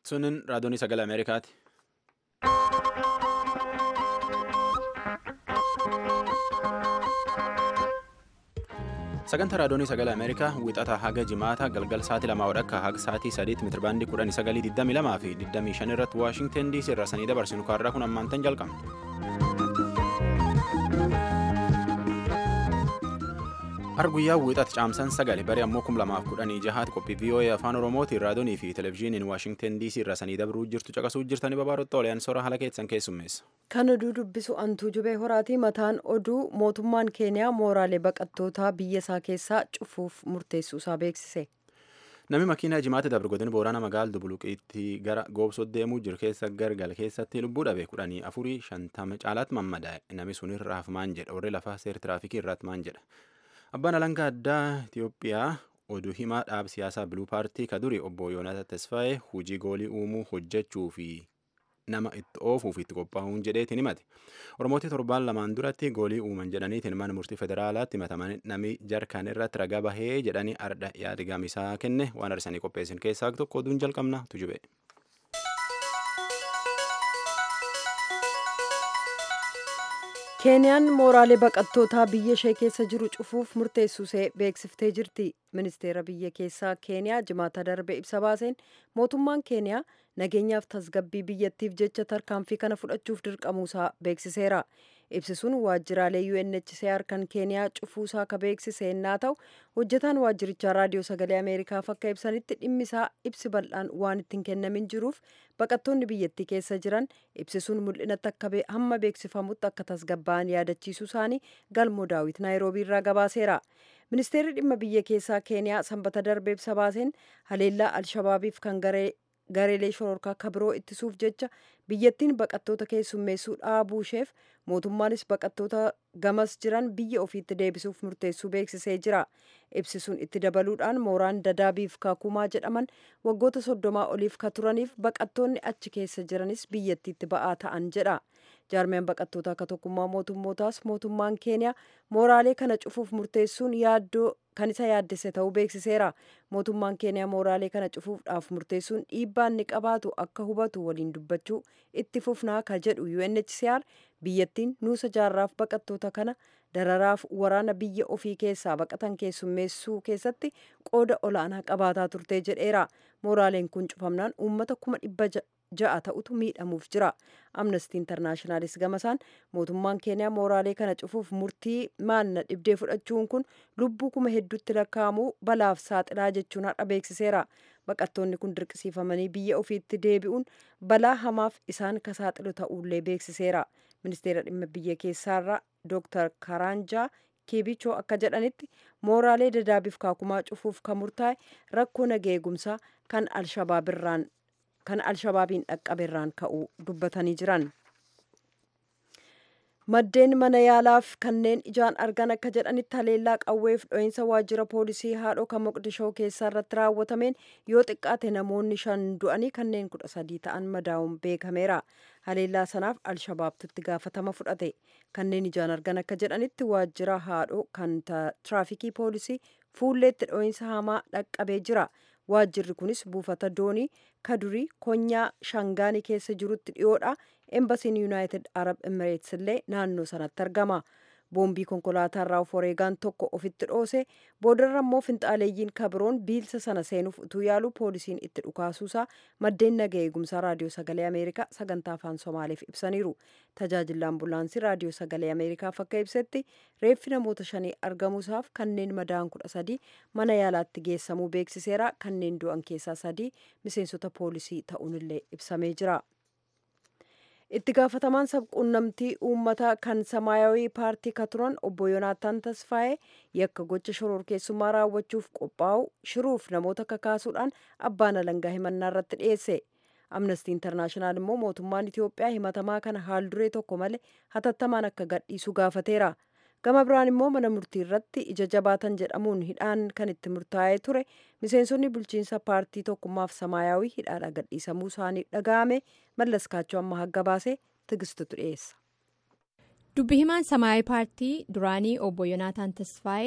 Sunin raadiyoonii sagalee Ameerikaati. Sagantaa raadiyoonii sagalee Ameerikaa wixata haga jimaata galgal sa'aatii lamaa wadhakka haga sa'aatii sadiitti meetirabaandii kudhanii sagalii digdamii lamaa fi digdamii shan irratti Waashingten DC irraa sanii dabarsinu kaarraa kun ammaantan jalqabna. Har guyyaa wixata caamsan sagale baree ammoo kum lamaaf kudhanii jahaati qophii VOA afaan Oromootiin raadiyoonii fi televezyiiniin Waashingten DC irraa sanii dabruu jirtu caqasuu jirtanii babaarotta oliyaan soora haala keessan keessummeessa. Kan oduu dubbisu antuu jubee horaatii mataan oduu mootummaan keeniyaa mooraalee baqattootaa biyya isaa keessaa cufuuf murteessuu isaa beeksise. Namni makiinaa jimaatti dabre godina Booranaa magaalaa Dubuluqiitti gara Goobsoo deemuu jiru keessa gargal keessatti lubbuu dhabe kudhanii afurii shantama caalaatti mammadaa'e. Namni sun irraaf maan jedha warri lafaa seera tiraafikii irratti maan jedha. Abbaan alangaa addaa Itiyoophiyaa oduu himaa dhaab siyaasaa biluu paartii ka duri obbo Yoonata Tasfaayee hojii goolii uumuu hojjechuu fi nama itti oofuuf itti qophaa'uun jedheetiin himate. Oromootii torbaan lamaan duratti goolii uuman jedhaniitiin mana murtii federaalaatti himataman namni jarkaan irratti ragaa bahee jedhanii ardha yaada gamisaa kenne waan arsanii qopheessin keessaa tokko oduun jalqabna tujube. keeniyaan mooraalee baqattootaa biyya ishee keessa jiru cufuuf murteessuusee beeksiftee jirti ministeera biyya keessaa keeniyaa jimaata darbe ibsa baaseen mootummaan keeniyaa nageenyaaf tasgabbii biyyattiif jecha tarkaanfii kana fudhachuuf dirqamuusaa beeksiseera ibsisuun waajjiraalee UNHCR kan keeniyaa cufuusaa ka beeksise yennaa ta'u hojjetaan waajjirichaa raadiyoo sagalee ameerikaaf akka ibsanitti dhimmisaa ibsi bal'aan waan ittiin kennamin jiruuf baqattoonni biyyattii keessa jiran ibsisuun mul'inatti akka hamma beeksifamutti akka tasgabba'an yaadachiisuu isaanii galmoo daawit naayiroobii irraa gabaaseera. ministeerri dhimma biyya keessaa keeniyaa sanbata darbe ibsa baaseen haleellaa alshabaabiif kan gareelee shororkaa kabiroo ittisuuf jecha biyyattiin baqattoota keessummeessuu dhaabuu isheef mootummaanis baqattoota gamas jiran biyya ofiitti deebisuuf murteessuu beeksisee jira ibsisuun itti dabaluudhaan mooraan dadaabiif kaakumaa jedhaman waggoota soddomaa oliif ka turaniif baqattoonni achi keessa jiranis biyyattiitti ba'aa ta'an jedha jaarmiyaan baqattoota akka tokkummaa mootummootaas mootummaan keeniyaa mooraalee kana cufuuf murteessuun yaaddoo kan isa yaaddesse ta'uu beeksiseera mootummaan keeniyaa mooraalee kana cufuudhaaf murteessuun dhiibbaa inni qabaatu akka hubatu waliin dubbachuu itti fufnaa ka jedhu UNHCR biyyattiin nuusa jaarraaf baqattoota kana dararaaf waraana biyya ofii keessaa baqatan keessummeessuu keessatti qooda olaanaa qabaataa turtee jedheera mooraaleen kun cufamnaan uummata kuma dhibba ja'a ta'utu miidhamuuf jira amnestii intarnaashinaalis gamasaan mootummaan keeniyaa mooraalee kana cufuuf murtii maanna dhibdee fudhachuun kun lubbuu kuma hedduutti lakkaa'amuu balaaf saaxilaa jechuun har'a beeksiseera baqattoonni kun dirqisiifamanii biyya ofiitti deebi'uun balaa hamaaf isaan ka saaxilu ta'uullee beeksiseera ministeera dhimma biyya keessaarraa dooktar karaanjaa keebichoo akka jedhanitti mooraalee dadaabiif kaakumaa cufuuf kan murtaa'e rakkoo nageegumsaa kan alshabaabirraan kan alshabaabiin dhaqqaberraan ka'uu dubbatanii jiran. maddeen mana yaalaaf kanneen ijaan argan akka jedhanitti haleellaa qawweef dho'iinsa waajjira poolisii haadhoo kan moqdishoo keessaa irratti raawwatameen yoo xiqqaate namoonni shan du'anii kanneen kudha sadii ta'an madaa'uun beekameera haleellaa sanaaf alshabaabtu itti gaafatama fudhate kanneen ijaan argan akka jedhanitti waajjira haadhoo kan tiraafikii poolisii fuulleetti dho'iinsa hamaa dhaqqabee jira waajjirri kunis buufata doonii kadurii konyaa shangaanii keessa jirutti dhiyoodha embasiin yuunaayitid arab emireets illee naannoo sanatti argama boombii konkolaataa irraa of wareegaan tokko ofitti dhoose boodarra immoo finxaaleeyyiin kabiroon biilsa sana seenuuf utuu yaalu poolisiin itti dhukaasuusaa maddeen naga eegumsaa raadiyoo sagalee ameerikaa sagantaa afaan somaaleef ibsaniiru tajaajilli ambulaansii raadiyoo sagalee ameerikaaf akka ibsetti reeffi namoota shanii argamuusaaf kanneen madaa'an kudha sadii mana yaalaatti geessamuu beeksiseera kanneen du'an keessaa sadii miseensota poolisii ta'uunillee ibsamee jira. itti gaafatamaan sabquunnamtii uummataa kan samaayawii paartii ka turan obbo yoonaataan tasfaa'ee yakka gocha shororkeessummaa raawwachuuf qophaa'u shiruuf namoota kakaasuudhaan abbaan alangaa himannaa irratti dhiyeesse amnestii intarnaashinaal immoo mootummaan itiyoophiyaa himatamaa kana haal duree tokko malee hatattamaan akka gadhiisu gaafateera gama biraan immoo mana murtii irratti ija jabaatan jedhamuun hidhaan kan itti murtaa'ee ture miseensonni bulchiinsa paartii tokkummaaf samaayawii hidhaadha gadhiisamuu isaanii dhaga'ame mallas kaachoo amma hagga baasee tigistutu dhiyeessa. dubbi himaan samaayawii paartii duraanii obbo yoonaataan tasfaa'ee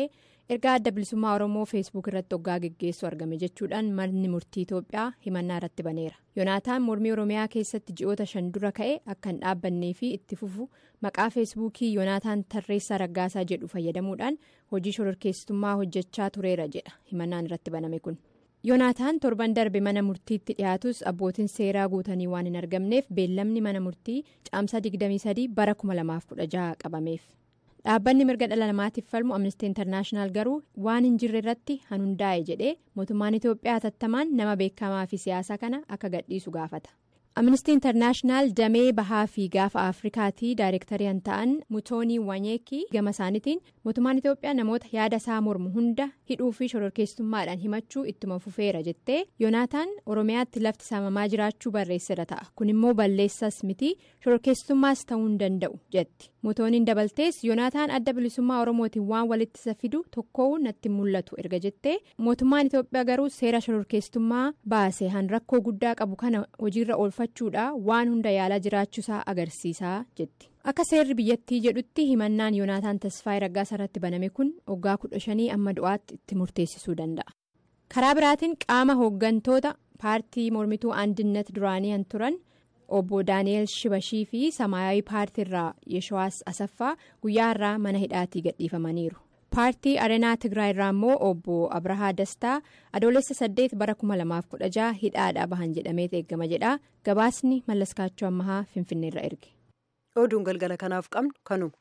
ergaa adda bilisummaa oromoo feesbuuk irratti hoggaa geggeessu argame jechuudhaan manni murtii itoophiyaa himannaa irratti baneera yoonaataan mormii oromiyaa keessatti ji'oota shan dura ka'e akka hin dhaabbannee fi itti fufu maqaa feesbuukii yoonaataan tarreessaa raggaasaa jedhu fayyadamuudhaan hojii shororkeessitummaa hojjechaa tureera jedha himannaan irratti baname kun yoonaataan torban darbe mana murtiitti dhiyaatus abbootiin seeraa guutanii waan hin argamneef beellamni mana murtii caamsaa 23 bara 2016 qabameef. dhaabbanni mirga dhala namaatiif falmu amnestii intarnaashinaal garuu waan hin jirre irratti hundaa'e jedhee mootummaan itoophiyaa hatattamaan nama beekamaa fi siyaasa kana akka gadhiisu gaafata amnestii intarnaashinaal damee bahaa fi gaafa afrikaatii daayirektarii ta'an mutoonii wanyeekii gama isaaniitiin mootummaan itoophiyaa namoota yaada isaa mormu hunda hidhuu fi shororkeessummaadhaan himachuu ittuma fufeera jettee yoonaataan oromiyaatti lafti saamamaa jiraachuu barreessira ta'a kun immoo balleessas miti shororkeessummaas ta'uu hin danda'u jetti mutooniin dabaltees yoonaataan adda bilisummaa oromootiin waan walitti isa fidu tokkoo natti mul'atu erga jettee mootummaan itoophiyaa garuu seera shororkeessummaa baase han rakkoo guddaa qabu kana hojiirra oolfachuudha waan hunda yaalaa jiraachuusaa agarsiisaa jetti. akka seerri biyyattii jedhutti himannaan yoonaataan tasfaayii raggaasaa irratti baname kun waggaa kudha shanii amma du'aatti itti murteessisuu danda'a karaa biraatiin qaama hooggantoota paartii mormituu andinnat duraanii han turan obbo daani'eel shibashii fi samaayawii paartii irraa yeshawaas asaffaa guyyaa irraa mana hidhaatii gadhiifamaniiru paartii areenaa tigraay irraa immoo obbo abrahaa dastaa adoolessa saddeet bara 2016 hidhaadhaa bahan jedhamee eeggama jedha gabaasni mallaskaachuu ammahaa finfinneerra erge. oduun galgala kanaaf qabnu kanuma.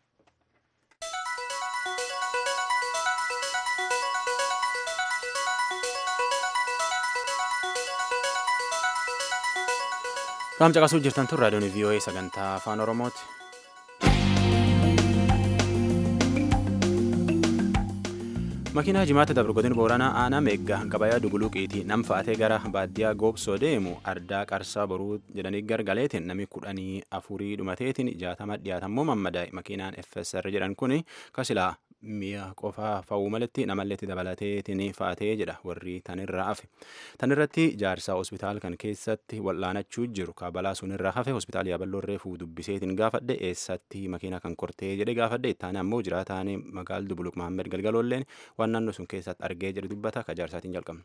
Qaam caqasuu jirtan tun raadiyoon VOA sagantaa afaan Oromooti. makiinaa jimaata dabru godin booranaa aanaa meeggaa gabayaa duguluuqiiti nam fa'atee gara baadiyyaa goobsoo deemu ardaa qarsaa boruu jedhanii gargaleetiin namni kudhanii afurii dhumateetiin jaatama dhiyaatammoo mammadaa'e makiinaan FSR jedhan kun kasilaa mi'a qofaa fa'uu malatti namalleetti dabalateetiin fa'atee jedha warri tanirraa hafe tanirratti jaarsaa hospitaal kan keessatti wal'aanachuu jiru kaabalaa sunirraa hafe hospitaal yaaballoorree fuu dubbiseetiin gaafadhe eessatti makiinaa kan kortee jedhe gaafadhe ittaane ammoo jiraataan magaal dubuluq mahammed galgaloolleen waan naannoo sun keessatti argee jedhe dubbata ka jaarsaatiin jalqabna.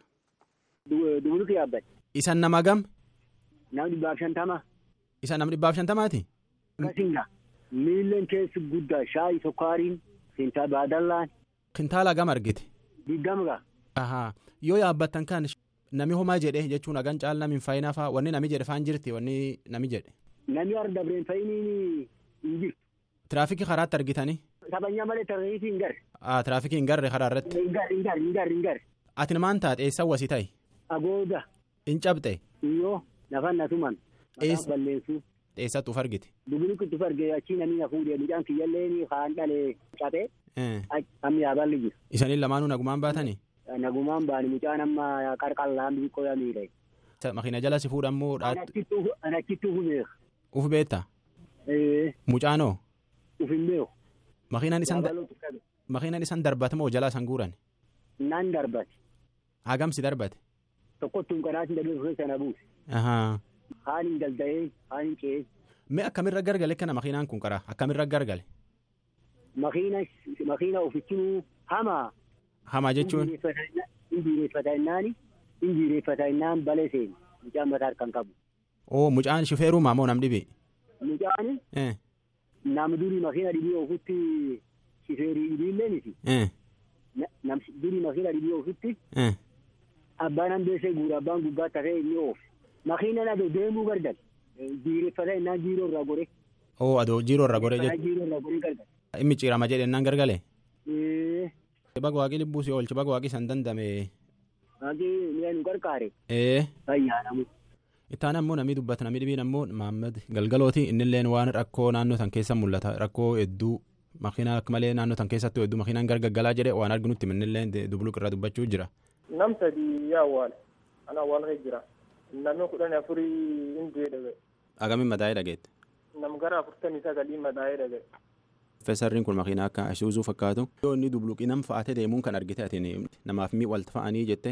Dubuluq yaabbate. Isan nama gam? Nama dhibbaaf shantama. Isan nama dhibbaaf shantamaati? Kasinga miilleen keessi guddaa shaayi sukkaariin kintaa baadallaan. Kintaala gam argite? Digdamga. Ahaa yoo yaabbattan kan nami homaa jedhe jechuun hagan caal nami hin fayyinaa fa'aa wanni nami jedhe faan jirti wanni nami jedhe. Nami arda bireen fayyiniin hin jirtu. Tiraafikii karaatti argitanii? Taphanyaa malee tarreetii hin garre. Tiraafikii hin garre karaa irratti? Hin garre hin garre hin garre hin garre. Ati maan taate eessan wasii ta'i? Agooda. Hin cabxe? Iyyoo lafan na tuman. Eessa? balleessu. Eessatti uf argite? Dubuluqitti uf argee achii namni na fuudhee mucaan kiyyallee kaan dhalee cabee amma yaaballi jiru. Isaniin lamaanuu nagumaan baatanii? Nagumaan baani mucaan amma qarqallaan biqqoo yaa miidhee. Makiina jala si fuudhammoo dhaatti Anachitti ufu beeku. uf beetta? Ee Mucaanoo? uf hin beeku. Makiinaan isan Yaabalootu qabe. makiinaan isan darbate moo jalaa isan guuran? Naan darbate. Hagamsi darbate? Tokkottuun kanaatiin dadee keessa na buuse. Ahaa. Haan hin dalda'ee haan hin ce'ee. Mee akkamirra gargale kana makiinaan kun qara akkamirra gargale? Makiina makiina ofichinuu hamaa. Hamaa jechuun? Injireeffata innaani injireeffata innaan balee seeni. Mucaan mataa harkaan qabu. Oo mucaan shufeerumaa moo nam dhibe? Mucaan Eh. nam durii makiina dhibii ofitti shifeerii dhibiillee miti. Eh. Nam durii makiina dhibii ofitti Eh. abbaan hambeessee guura abbaan gubbaatti hafee inni oofe. Makiina na deemuu gargal. Jireeffata innaan jiiroo irraa gore. Oo adoo jiiroo irra gore jechuudha. Jiiroo irraa gore gargal. Inni ciirama jedhennaan gargale? Ee Baga waaqii lubbuu si oolchi baga waaqii san dandame. haqii mi'a nu qarqaare. Ee. Fayyaanamu. Ittaan ammoo namni dubbata namni dhibiin ammoo Mahammad Galgalooti innilleen waan rakkoo naannoo san keessa mul'ata rakkoo hedduu makiinaa akka malee naannoo san keessattuu hedduu makiinaan gargaggalaa jedhe waan arginutti innilleen dubuluq irraa dubbachuu jira. nam sadi yaa awwaale ana awwaalka jira namni kudhan afurii hin du'e dhagaye Agamiin madaa'ee dhageette. nam gara afurtamii sagalii madaa'ee dhagaye Feesarriin kun makiinaa akka Isuuzuu fakkaatu. Yoo inni dubluqii nam fa'aatee deemuun kan argite atiin namaaf mi walta fa'anii jette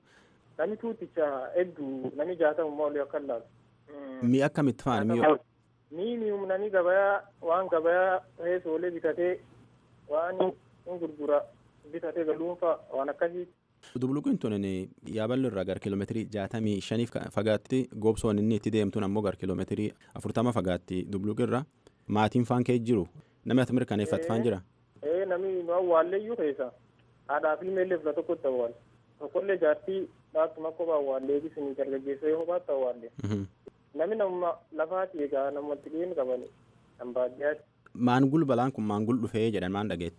nami tuuticha hedduu nami jaatamu olii akka laalu mi akkamitti fa'an mi ni mi'um nami gabayaa waan gabayaa reesoolee bitatee waan hin gurgura bitatee galuunfa waan akkasii. Dubluqiin tun yaaballo irraa gara kiiloomeetirii jaatamii shaniif fagaatti goobsoon inni itti deemtuun ammoo gara kiiloomeetirii afurtama fagaatti dubluqirra maatiin faan kee jiru namni ati mirkaneeffatu faan jira. Ee namni nu awwaalleeyyuu keessa haadhaa fi ilmeellee fila tokkotti awwaale tokkollee jaartii dhaabtuma kophaa awwaallee isin dargaggeessa yoo kophaatti awwaalle. Namni nama lafaati egaa namatti dhiyeenya qabani kan baadiyyaatti. Maangul balaan kun maangul dhufee jedhan maan dhageette.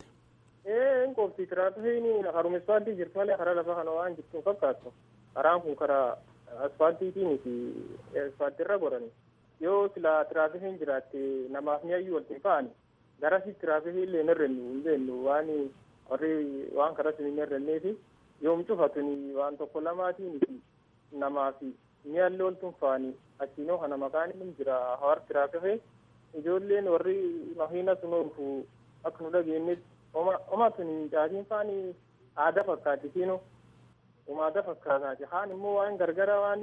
Ee qofti tiraafikiin haruma ispaaltii jirtu malee karaa lafa kana waan jirtu fakkaatu. Karaan kun karaa asfaaltiitii miti asfaaltiirra godhani. Yoo sila tiraafikiin jiraatte namaaf mi'aayyuu walitti fa'ani. Garasi tiraafikii illee hin hirrennu hin beennu waan warri waan karaa sun hin hirrenneefi yoom cufatuni waan tokko lamaatiin namaaf mi'aallee oltuun fa'ani achiinoo kana maqaan inni jira hawar tiraafikii ijoolleen warri makiina sun oolfu akka nu dhageenyetti oma tun caatiin faani aadaa fakkaati siinu uma aadaa fakkaataati haan immoo waan gargara waan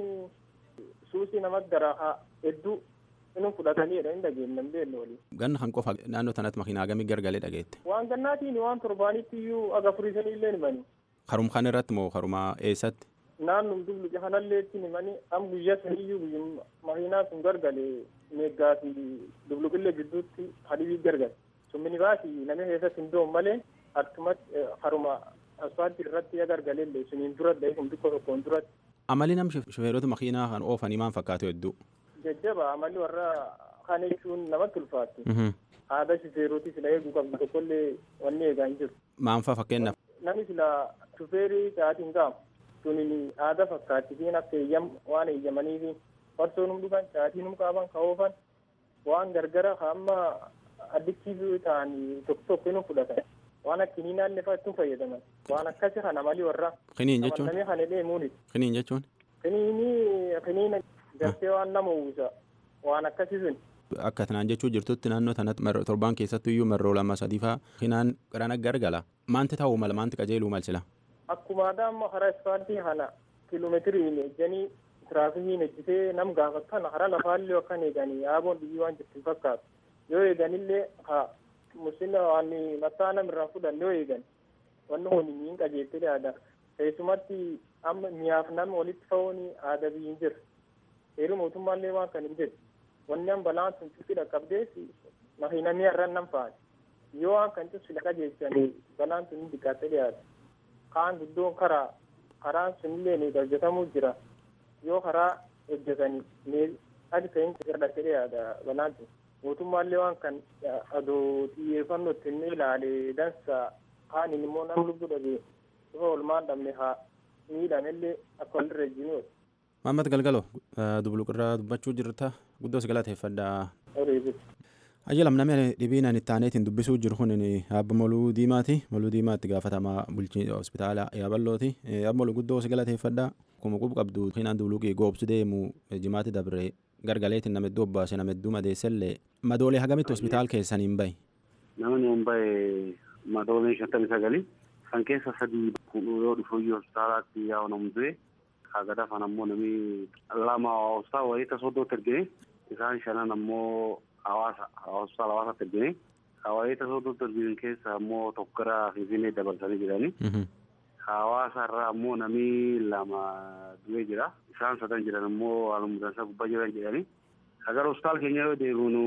suusii namatti gara hedduu inni fudhatanii jedhan hin dhageenye hin beekne walii. Ganna kan qofa naannoo tanatti makiinaa hagamii gargalee dhageette. Waan gannaatiin waan torbaanitti iyyuu aga furiisanii illee himani. Karum kan irratti moo karuma eessatti? Naannum dubluqe kanallee itti himanii am guyyaa sun iyyuu makiinaa sun gargalee meeggaa fi dubluqillee gidduutti hadibii gargale. summini baasi namni keessatti hin doon malee akkumatti haruma asfaaltii irratti agargalee illee suniin dura dhahee kun xiqqoo tokkoon duratti. Amalli nam shufeerota makiinaa kan oofanii maal fakkaatu hedduu? Jajjaba amalli warra kan jechuun namatti ulfaatti. Aadaa shufeerotii sila eeguu qabdu tokkollee wanni eegaa hin jiru. Maanfaa fakkeenyaaf? Namni sila shufeerii sa'aatiin gaamu suniin aadaa fakkaatti fiin akka eeyyam waan eeyyamaniifi farsoon hum dhufan sa'aatiin hum qaaban ka oofan waan gargara hamma addictiivii ta'anii tokko tokko inni fudhatan waan akkini naanne fa'aatti fayyadaman waan akkasi kana malii warra. Kiniin jechuun? Namni kana deemuuni. Kiniin jechuun? Kiniini kiniina gartee waan nama uwwisa waan akkasi sun. Akka tanaan jechuu jirtutti naannoo tanatti torbaan keessattuu iyyuu marroo lama sadii fa'aa kinaan qarana gargala. Maanti ta'uu mala maanti qajeeluu malsila? Akkuma aadaa amma karaa ispaaltii kana kiiloomeetiriin ejjanii tiraafikiin ejjitee nam gaafatan karaa lafaallee akkan eeganii yaaboon biyyi waan jirtu fakkaatu. yoo eeganillee ha musina waan mataa namirraa fudhan yoo eegan wanni kun hin qajeelte yaada keessumatti amma miyaaf nama walitti fa'uun aadaa biyyi jira heeru mootummaallee waan kan hin jiru wanni an balaan sun cufi dhaqqabdees makiina mi'arran nan fa'aati yoo waan kan cufsi dhaqa jeechanii balaan sun hin diqqaatte yaada kaan guddoon karaa karaan sunillee ni hojjetamuu jira yoo karaa hojjetanii adi ta'in irratti yaada balaan sun. mootummaallee waan kan adoo xiyyeeffannoo ittiin ilaale dansa kaan immoo nam lubbuu dhabee dhufa olmaan dhabne haa miidhamellee akka walirra ejjinuu. Maammat Galgalo dubluqirraa dubbachuu jirta guddoo si galateeffadha. Ajjalam namni dhibiin ani taaneetiin dubbisuu jiru kun abba Moluu Diimaati. Moluu Diimaatti gaafatamaa bulchiinsa hospitaala Yaaballooti. Abba Moluu guddoo si galateeffadha. Akkuma qubu qabdu hinaan dubluqii goobsu deemu jimaatti dabre gargaleetiin nama hedduu obbaase nama hedduu madeessellee madoolee hagamitti hospitaal keessanii hin bahe. Namni hin bahe madoolee shantamii sagali kan keessa sadii yoo dhufuyyuu hospitaalaatti yaa'u namu du'e haga dafan ammoo namni lama hospitaala walitti soddootti ergine isaan shanan ammoo hawaasa hospitaala hawaasaatti ergine walitti soddootti ergine keessa ammoo tokko gara finfinnee dabarsanii jiranii. Hawaasa irraa ammoo namni lama du'ee jira. Isaan sadan jiran ammoo haalumudansa gubbaa jiran jedhanii. Agar hospitaala keenya yoo deemnu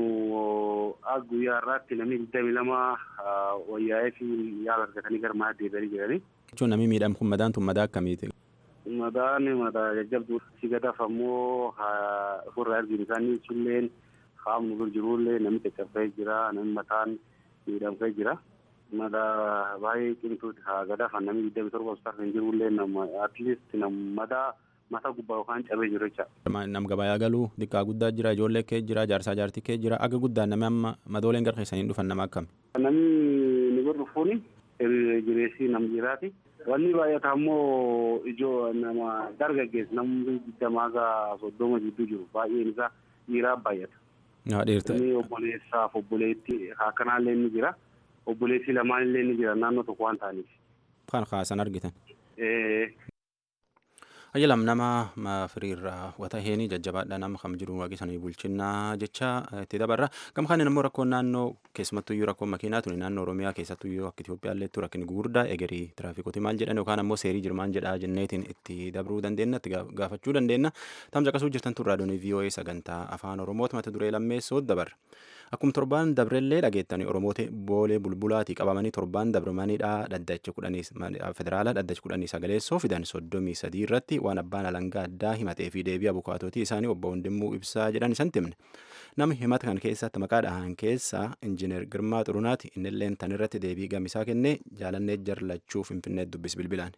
guyyaa irraatti namni digdami lama wayyaa'ee fi yaala argatanii gara mana deebi'anii jiranii. Jechuun namni miidhamu kun madaan tun madaa akkamiiti? Madaan madaa jajjabduu si gadaaf ammoo ofirraa arginu isaanii sulleen qaamni dur jirullee namni caccabee jira namni mataan miidhamee jira. Madaa baay'ee cimtuuti haa gadaafan namni digdami torba hospitaala kan jirullee nama atleast nama madaa mata gubbaa yookaan cabee jiru jecha. Nam gabayaa galuu xiqqaa guddaa jira ijoollee kee jira jaarsaa jaartii kee jira aga guddaan namni amma madooleen gara keessanii dhufan nama akkami. Namni ni gurgufuuni jireessii nam jiraati. Wanni baay'ata ammoo ijoo nama dargaggeessa namni digdamaa gaa soddoma jidduu jiru baay'een isaa dhiiraa baay'ata. Dhiirta. Inni obboleessaaf obboleettii akkanaallee ni jira. Obboleettii lamaan illee ni jira naannoo tokko waan ta'aniif. Kan kaasan argitan. Ayyalam nama firiirraa wata heenii jajjabaadha nama kam jiru waaqisanii bulchinnaa jecha itti dabarra. Gama kaaniin immoo rakkoon naannoo keessumattuyyuu rakkoon makiinaa tuni naannoo Oromiyaa keessattuyyuu akka Itoophiyaalleettu rakkin gugurdaa egerii tiraafikooti maal jedhan yookaan ammoo seerii jirmaan jedhaa jenneetiin itti dabruu dandeenya itti gaafachuu dandeenya. Tamsa qasuu jirtan turraa doonii VOA sagantaa afaan Oromooti mata duree lammeessoo dabarra. Akkuma torbaan dabrellee dhageettanii Oromoota boolee bulbulaatii qabamanii torbaan dabramaniidha dhaddacha kudhanii federaalaa dhaddacha kudhanii sagaleessoo fidan soddomii sadii irratti waan abbaan alangaa addaa himatee fi deebii abukaatootii isaanii obbo Hundimmuu ibsaa jedhan isan timne. Namni himata kan keessatti maqaa dhahan keessaa injiinar Girmaa Xurunaati innilleen tan irratti deebii gamisaa kennee jaalannee jarlachuu finfinnee dubbis bilbilaan.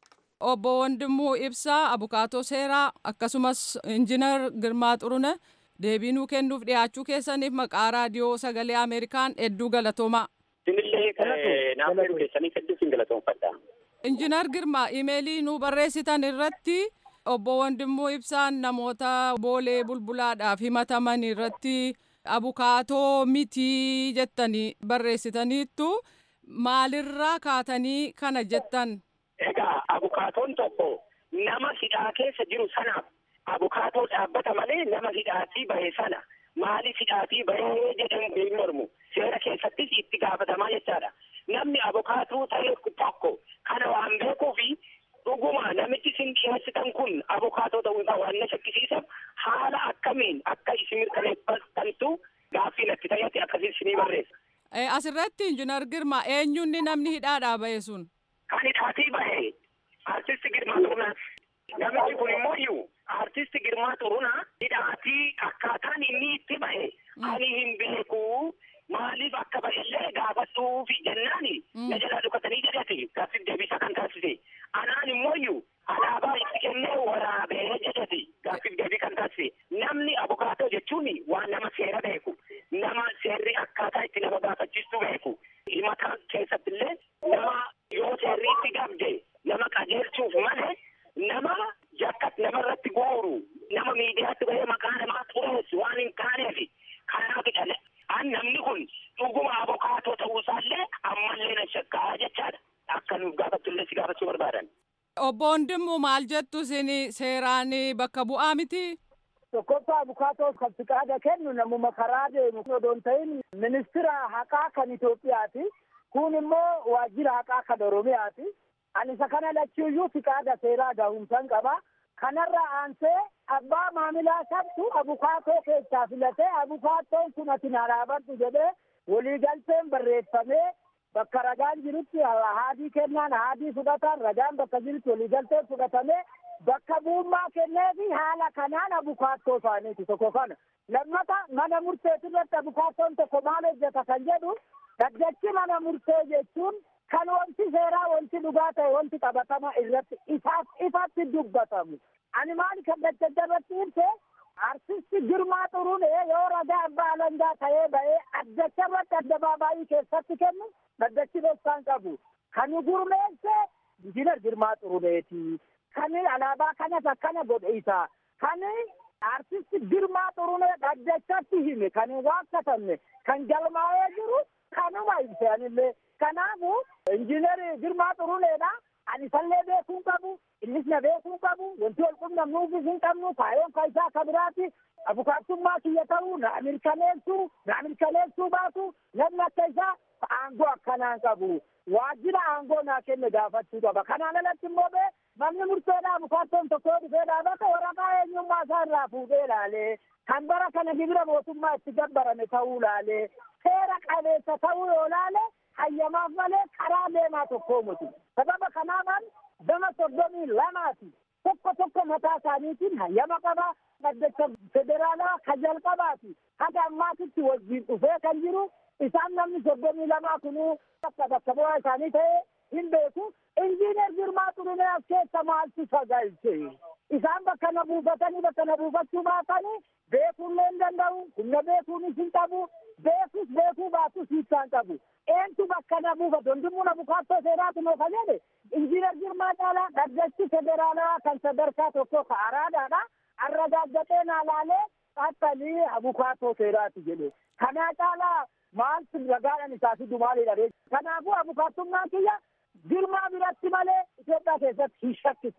Obbo Hundimmuu ibsaa abukaatoo seeraa akkasumas injiinar Girmaa Xurune deebii nuu kennuuf dhiyaachuu keessaniif maqaa raadiyoo sagalee Ameerikaan hedduu galatoomaa. Isinillee naaf yeroo keessanii hedduu sin galatoomfadha. Injiinar Girmaa imeelii nuu barreessitan irratti obbo Wandimmoo Ibsaan namoota boolee bulbulaadhaaf himataman irratti abukaatoo mitii jettanii barreessitaniittu maalirraa kaatanii kana jettan. Egaa abukaatoon tokko nama hidhaa keessa jiru sanaaf abukaatoo dhaabbata malee nama hidhaatii bahe sana maaliif hidhaatii bahee jedhamu hin mormu seera keessattis itti gaafatamaa jechaadha. Namni abukaatuu ta'e tokko kana waan beekuufi dhuguma namichi isin dhiyeessitan kun abukaatoo ta'uu isaa waan na shakkisiisan haala akkamiin akka isin mirkaneeffattantu gaaffii natti ta'etti akkasii isinii barreessa. Asirratti injiinar Girmaa eenyuun namni hidhaadhaa bahe sun? Kan hidhaatii bahe artisti Girmaa Xurunaa. Namichi kun immoo iyyuu artisti Girmaa Xurunaa hidhaatii akkaataan inni itti bahe ani hin beeku maaliif akka bahillee gaafadhuufi jennaani na jalaa dhukatanii jedhati gaaffiif deebisa kan taasise. Anaan immoo iyyuu alaabaa itti kennee waraabee jedhati gaaffiif deebii kan taasise. Namni abukaatoo jechuun waan nama seera beeku nama seerri akkaataa itti nama gaafachiistu beeku. Himata keessatti illee nama yoo seerri itti gabde nama qajeelchuuf malee nama jakkat namarratti gooru nama miidiyaatti bahee maqaa namaa xureessu waan hin taaneef kanaaf dhale an namni kun dhuguma abukaatoo ta'uusaallee ammallee na shakkaa jechaadha akka nuuf gaafattullee si gaafachuu barbaadan. Obbo Hundimmu maal jettu isin seeraan bakka bu'aa miti? Tokkoffaa abukaatoo kan fiqaada kennu namuma karaa deemu odoo hin ta'in ministira haqaa kan Itoophiyaati. Kun immoo waajjira haqaa kan Oromiyaati. Ani isa kana lachuuyyuu fiqaada seeraa gahumsan qaba. Kanarra aansee abbaa maamilaa sabtu abukaatoo keessaa filatee abukaatoon kun ati na dhaabadhu jedhee waliigalteen barreeffamee bakka ragaan jirutti haadii kennaan haadii fudhatan ragaan bakka jirutti waliigalteen fudhatamee bakka buummaa kennee fi haala kanaan abukaattoo isaaniiti tokko kana. Lammata mana murteetirratti abukaattoon tokko maal hojjeta kan jedhu dhaddachi mana murtee jechuun kan wanti seeraa wanti dhugaa ta'e wanti qabatama irratti ifaaf ifatti dubbatamu. Ani maal kan daddabatti ibse artisti Girmaa Xurunee yoo ragaa abbaa alangaa ta'ee ba'ee addacha irratti addabaabaayii keessatti kennu dhaddachi dhoksaan qabu. Kan gurmeesse injiinar Girmaa Xuruneeti. Kan alaabaa kanas akkana godhe isaa. Kan artisti Girmaa Xurunee dhaddachatti hime kan waaqatamne kan galmaa'ee jiru kanuma ibse anillee. Kanaafu injiinar Girmaa Xuruneedha. Ani isallee beekuu qabu, innis na beekuu qabu, wanti wal qunnamnuufis hin qabnu, kaayoon ka isaa akka biraati. Abukaattummaa kiyya ta'uu, na mirkaneessuu, na mirkaneessuu baatu, namni akka isaa aangoo akkanaan qabu. Waajjira aangoo naa kenne gaafachuu qaba. Kanaan alatti immoo bee namni murteedhaa abukaattoon tokko dhufee dhaabata waraqaa eenyummaa isaa irraa fuudhee ilaalee kan bara kana gibira mootummaa itti gabbarame ta'uu ilaalee seera qabeessa ta'uu yoo ilaale hayyamaaf malee karaa deemaa tokkoo miti. Sababa kanaafan gama soddomii lamaati. Tokko tokko mataa isaaniitiin hayyama qaba. Dhaddacha federaalaa ka jalqabaati. Haga ammaatitti wajjin dhufee kan jiru isaan namni soddomii lamaa kunuu akka bakka bu'aa isaanii ta'ee hin beeku. Injiinar Girmaa Xurunee as keessa maaltu sagalche? Isaan bakka na buufatanii bakka na buufachuu baatanii beekuullee hin danda'u. Humna beekuunis hin qabu. Beekus beekuu baatus hiikkaan qabu. Eentu bakka na buufatu? Hundumuu na bukaattoo seeraatu noo kan jedhe injiinar Girmaa caalaa dhaddachi federaalaa kan sadarkaa tokko ka araadaadha. Arragaaggatee naa laalee xaxxalii abukaattoo seeraati jedhe. Kanaa caalaa maaltu ragaadhaan isaa fidu maalidha? Kanaafuu abukaattummaan kiyya Girmaa biratti malee Itoophiyaa keessatti hin shakkisu.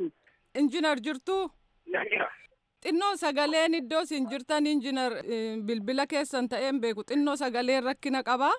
Injinar jirtuu? Nan jira. Xinnoo sagaleen iddoo isin jirtan injinar bilbila keessan ta'een beeku xinnoo sagaleen rakkina qabaa.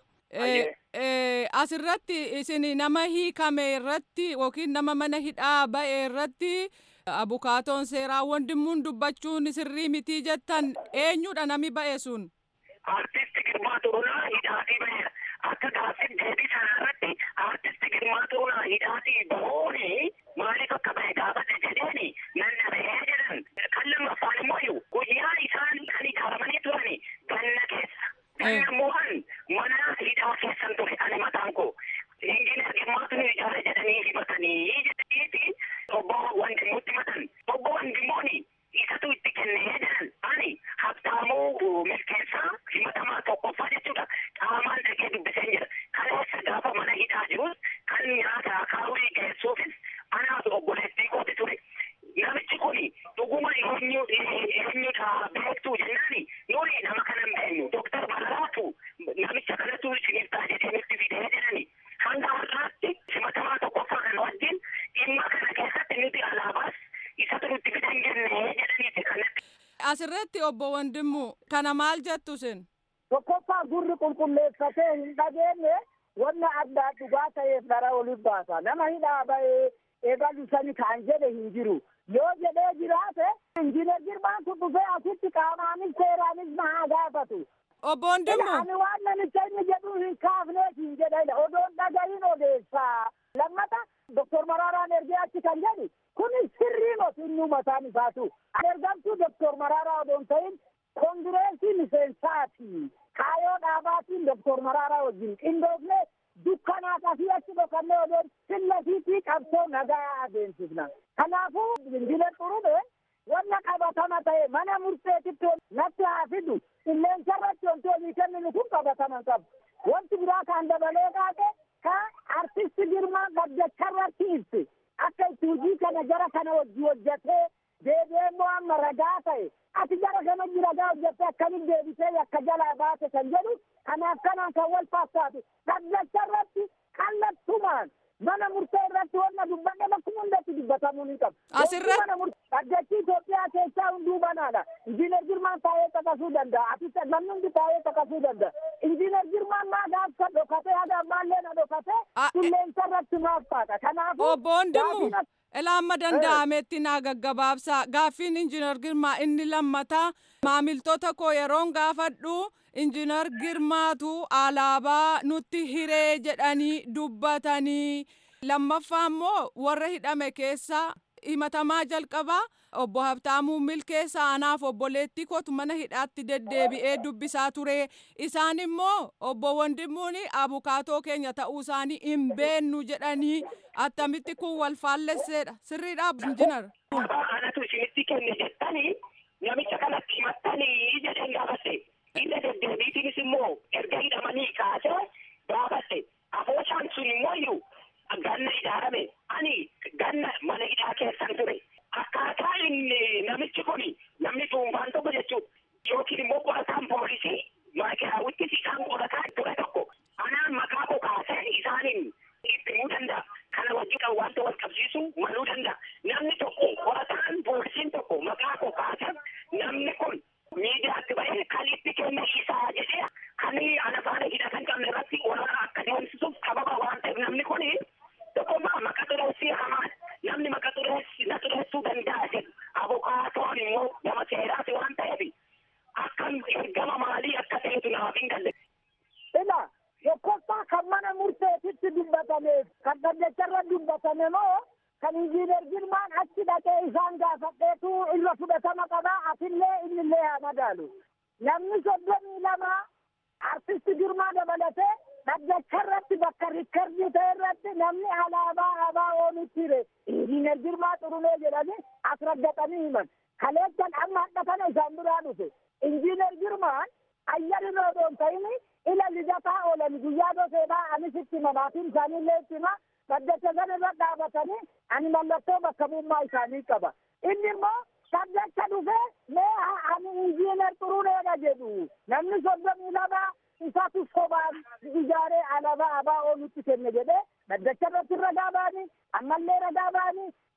Asirratti isin nama hiikame irratti yookiin nama mana hidhaa ba'e irratti abukaatoon seeraa wandimmuun dubbachuun sirrii mitii jettan eenyudha nami ba'e sun? Artisti Girmaa Tuulaa hidhaatii ba'e akka gaaffiin deebii sana irratti artisti Girmaa Tuulaa hidhaatii bahuuni maaliif akka ba'e gaafate jedheeni nan dhabee jedhan kan lammaffaan immoo guyyaa isaan kan ijaaramanii turani ganna keessa. Ganna mo'an mana hidhaa keessan ture ani mataan koo. Injiinar Girmaatu nu ijaare jedhanii himatanii jedhaniiti obbo Wandimuutti himatan. Obbo Wandimooni isatu itti kennee jedhan ani habtaamuu milkeessaa himatamaa tokkoffaa jechuudha. Qaamaan dhagee dubbiseen jira. Kaleessa gaafa mana hidhaa jirus kan nyaata akaawwii geessuufis anaatu obboleettii kooti ture. Namichi kuni dhuguma eenyu eenyudha beektuu jennaani nuni nama kana hin beeknu. Dooktar Baraatu namicha kanatu isiniif ta'a jedhee nutti fidee jedhani. Hanga har'aatti himatamaa tokkoffaa kana wajjin dhimma kana keessatti nuti alaabaas isatu nutti fidee hin jennee jedhaniiti kanatti. Asirratti obbo Wandimmu kana maal jettu isin? Tokkoffaa gurri qulqulleeffatee hin dhageenye wanna addaa dhugaa ta'eef dhara oliif baasa. Nama hidhaa ba'ee eegalu sani kan jedhe hin jiru. Yoo jedhee jiraate injiinar Girmaan kun dhufee asitti qaamaanis seeraanis na haa gaafatu. Obbo Wandimmu. Ani waan namicha inni jedhu hin kaafneef hin jedhedha. Odoon dhagahin odeessaa. Lammata Doktor Maraaraan ergee achi kan jedhu kun sirrii moti inni mataan isaatu. Ergamtuu Doktor Maraaraa odoon ta'in kongireesii miseensaati. Kaayoo dhaabaatiin Doktor Maraaraa wajjin qindoofne dukkanaaf asii achi dhokannee odoon sillasiitii qabsoo nagaa adeemsifna. Kanaafuu injiinar Xurube wanna qabatama ta'e mana murteetitti natti haa fidu qilleensa irratti wanti olii kenninu kun qabatama qabu. Wanti biraa kan dabalee kaate ka artisti Girmaa gaddacharratti ibsi. Akka itti hojii kana jara kana wajji hojjetee deebi'ee immoo amma ragaa ta'e ati jara kana wajji ragaa hojjettee akkamitti deebitee akka jalaa baate kan jedhu kanaaf kanaan kan wal fakkaatu gaddacharratti kallattumaan mana murtee irratti wanna dubbanne bakkuma hundatti dubbatamuu ni qabu. Asirratti. Mana murtee dhaggeettii Itoophiyaa keessaa hunduu banaadha. Injiinar Girmaan taa'ee caqasuu danda'a. Ati namni hundi taa'ee caqasuu danda'a. Injiinar Girmaan maa gaafsa dhokatee haga ammaallee na dhokatee qilleensa irratti maaf taata. Kanaafuu. Obbo Wandimmu. Ilaamma danda'ametti naa gaggabaabsaa gaaffiin injiinar Girmaa inni lammataa maamiltoota koo yeroon gaafadhu injiinar Girmaatu alaabaa nutti hiree jedhanii dubbatanii lammaffaa immoo warra hidhame keessa himatamaa jalqabaa obbo Habtaamuu Milkeessaa anaaf obboleettii kootu mana hidhaatti deddeebi'ee dubbisaa ture isaan immoo obbo Wandimmuun abukaatoo keenya ta'uu isaanii hin beennu jedhanii attamitti kun wal faallesseedha sirriidha injinar. Anatu isinitti kenne jettanii namicha kanatti himattanii jedheen gaafatte. Inni deddeebiitiinis immoo erga hidhamanii kaasee gaafatte. Afooshaan sun immoo iyyuu ganna ijaarame ani ganna mana hidhaa keessan ture. Akkaataa inni namichi kun namni dhuunfaan tokko jechuudha. Yookiin immoo qorataan poolisii maakiraawwittis isaan qorataa ture tokko. Anaan maqaa koo kaasee isaaniin itti himuu danda'a. Kana wajjin wanta wal qabsiisu maluu danda'a. Namni tokko qorataan poolisiin tokko maqaa koo kaasee namni kun miidiyaatti bahee kan itti kenne isaa jedhee kan ana faana hidhatan qabne irratti waraana akka deemsisuuf sababa waan ta'eef namni kun tokkummaa maqaa xureessii hamaan namni maqaa xureessi na xureessuu danda'a jedhu abukaatoon immoo nama seeraati waan ta'eef akkam ergama maalii akka ta'etu namaaf hin galle. Ila tokkoffaa kan mana murteetitti dubbatameef kan dhaddacharra dubbatame moo kan injiinar Girmaan achi dhaqee isaan gaafadheetu irra fudhatama qabaa atillee innillee haa madaalu. Namni soddomii lama artisti Girmaa dabalatee dhaddacharratti bakka rikkardii ta'e irratti namni alaabaa abaa oonutti hire injiinar Girmaa Xurunee jedhanii as raggatanii himan. Kaleessan amma hadha kana isaan biraa dhufe. Injiinar Girmaan ayyaana odoon ta'ini ila lijataa oolan guyyaa doseedhaa anis itti mamaatiin isaaniillee itti hima dhaddacha sana irra dhaabatanii ani mallattoo bakka bu'ummaa isaanii qaba. Inni immoo dhaddacha dhufee mee ani injiinar Xuruneedha jedhu namni soddomii lama isatu sobaan ijaaree alaabaa abaa oolutti kenne jedhee dhaddacha irratti ragaa ba'anii ammallee ragaa ba'anii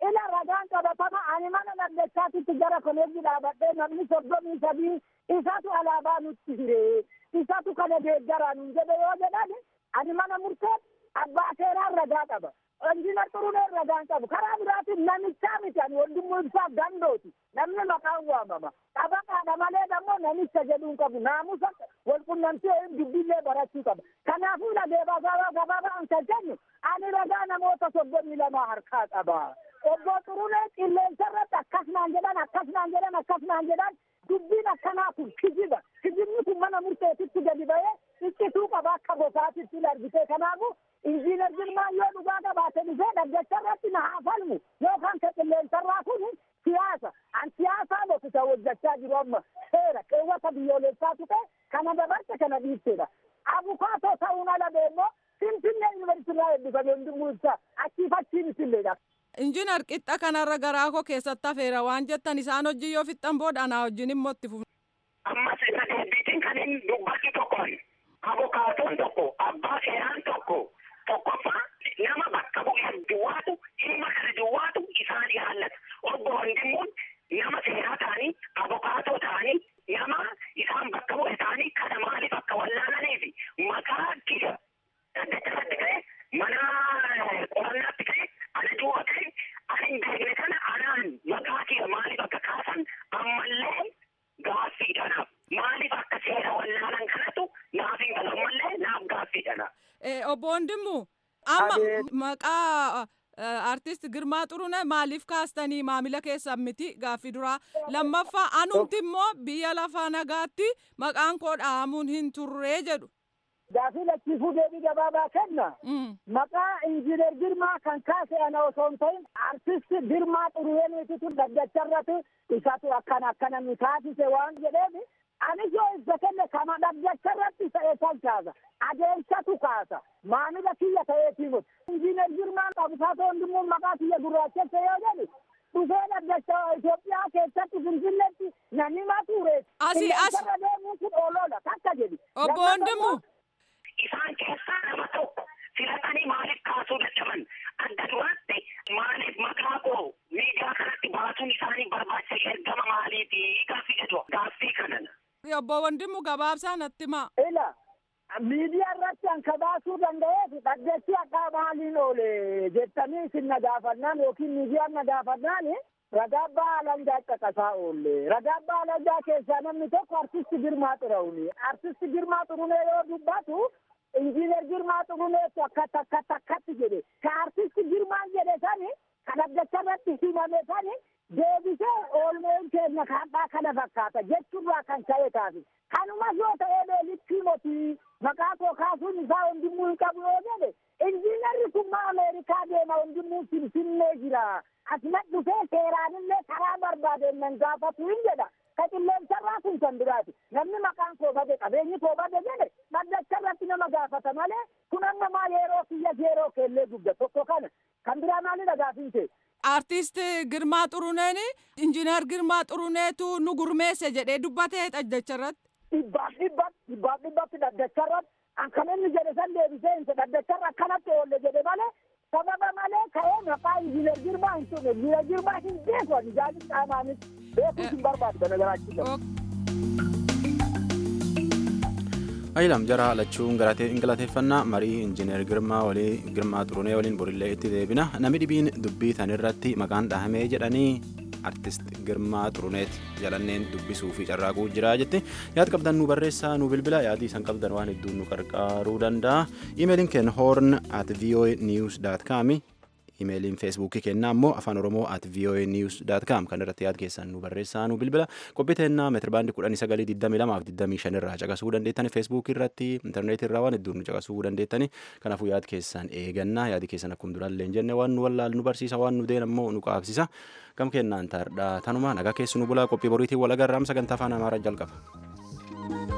ila ragaan qabatama ani mana dhaddachaatitti gara koleejji dhaabadhee namni soddomii sadii isatu alaabaa nutti hire isatu kana deeggaraa nun jedhe yoo jedhan ani mana murtee abbaa seeraan ragaa qaba injinar xuruneen ragaan qabu karaa biraatiin namichaa miti ani wandimmoo ibsaa gandooti namni maqaan waamama qabaqaadha malee dammoo namicha jedhuun qabu naamusa walqunnamtee dubbillee barachuu qaba kanaafuu lageebaa gabaa gabaabaan kan jennu ani ragaa namoota soddomii lamaa harkaa qaba obbo xurunee qilleensa irratti akkasnaan jedhan akkasnaan jedhan akkasnaan jedhan dubbiin akkanaa kun kijiba kijibni kun mana murteetitti gadi ba'ee iccituu qaba akka gosaatitti largitee kanaafu injiinar Girmaan yoo dhugaa qabaate dhufee dhaggeessa irratti na haa falmu yookaan ka qilleensarraa kun siyaasa an siyaasaa boqota hojjechaa jiru amma seera qeewwata biyyoolessaatu ta'e kana dabarte kana dhiibteedha abukaatoo ta'uun ala deemmoo finfinnee yuunivarsiitirraa eebbifame hundumuu ibsa achii fachiin isilleedha. Injiinar qixxa kanarra garaa koo keessatti hafeera waan jettan isaan hojii yoo fixxan booda anaa wajjin immoo itti fufu. Ammas isa deebiitiin kan inni dubbatu tokkoon abukaatoon tokko abbaa seeraan tokko tokkoffaa nama bakka bu'ee duwwaatu dhimma kana duwwaatu isaan ilaallata. Obbo Wandimuun nama seeraa ta'anii abukaatoo ta'anii nama isaan bakka bu'e ta'anii kana maaliif akka wallaalanii fi maqaa kiyya daddachatti ta'e mana qorannaatti ta'e ana du'a ta'e ani hin beekne kana anaan maqaa kiyya maaliif akka kaasan ammallee gaaffiidhanaaf maaliif akka seera wallaalan kanatu naaf hin galu ammallee naaf gaaffiidhana. Obbo Wandimmu amma maqaa artist Girmaa Xurune maaliif kaastanii maamila keessan miti gaaffii duraa lammaffaa anumti immoo biyya lafaa nagaatti maqaan koo dhaamuun hin turree jedhu. Gaafii lachiifuu deebii gabaabaa kenna. Maqaa injiinar Girmaa kan kaase ana osoo hin ta'in artist Girmaa Xuruneetitu dhaddacharratti isatu akkana akkana nu taasise waan jedheef anis yoo ibsa kenne kama dhaddacharratti ta'e san kaasa. adeemsatu kaasa maamila kiyya ta'eetii miti injiinar Girmaan abukaatoo hundumuu maqaa kiyya gurraachesse yoo jedhu dhufee dhaddacha Itoophiyaa keessatti Finfinneetti namni mature Asii as. irra deemuun kun oolola takka jedhi. Obbo Wandimmu. Isaan keessaa nama tokko filatanii maaliif kaasuu dadhaban adda duraatti maaliif maqaa koo miidiyaa kanatti baasuun isaanii barbaachisa ergama maaliiti gaaffii jedhu gaaffii kanan. Obbo Wandimmu gabaabsaa natti himaa. Ila miidiyaa irratti anka baasuu danda'eef dhaddachi akka maaliin oole jettanii isin na gaafannaan yookiin miidiyaan na gaafannaan ragaa abbaa alangaa caqasaa oolle ragaa abbaa alangaa keessaa namni tokko artisti Girmaa Xurunee artisti Girmaa Xurunee yoo dubbatu injiinar Girmaa Xuruneetu akkatti akkatti akkatti jedhe ka artisti Girmaan jedhe sani ka dhaddacha irratti himame sani deebisee oolmeen keenya kaadhaa kana fakkaata jechuurraa kan ka'e taasi kanumas yoo ta'ee beelitti motii maqaa koo kaasuun isaa hundumuu hin qabu yoo jedhe injiinarri kun ma ameerikaa deema hundumuu finfinnee jira asuma dhufee seeraanillee karaa barbaadeen nan gaafatu hin jedha ka qilleensarraa kun kan biraati namni maqaan koo bade qabeenyi koo bade jedhe dhaddacha irratti nama gaafata malee kun amma maal yeroo kiyya yeroo keellee dugda tokko kana kan biraa maalidha gaafin ta'e Artist Girmaa Xuruneen injiinar Girmaa Xuruneetu nu gurmeesse jedhee dubbatee dhaddacha irratti. dhibbaaf dhibbaaf dhibbaaf dhibbatti dhaddacharratti kan inni jedhe san deebisee hin dhaddacharra akkanatti oolle jedhe malee sababa malee ka'ee maqaa injiinar Girmaa hin turre injiinar Girmaa hin beeku ani jaallin qaamaanis beekuus hin barbaadu kana garaachisa. Ayilam jara lachuun galateeffannaa marii injiinar Girmaa walii Girmaa Xurunee waliin borillee itti deebina namni dhibiin dubbii tanirratti maqaan dhahamee jedhanii artist Girmaa Xuruneet jalanneen dubbisuu fi carraaquu jira jetti yaad qabdan nu barreessaa nu bilbila yaadii isan qabdan waan hedduun nu qarqaaruu danda'a imeeliin keenya horn at voa news com imeeliin feesbuukii kennaa immoo afaan oromoo at voa news com kan irratti yaad keessan nu barreessaa nu bilbila qophii teennaa meetirbaandii kudhanii sagalii digdamii lamaaf digdamii shan irraa caqasuu dandeettani feesbuukii irratti intarneetii irraa waan hedduun nu caqasuu dandeettani kanaafuu yaad keessan eegannaa yaadi keessan akkuma duraallee hin jenne waan nu wallaal nu barsiisa waan nu deen ammoo nu qaabsisa gam kennaan taardhaa tanuma nagaa keessu nu bulaa qophii boriitiin wal agarraam sagantaa afaan amaaraa jalqaba.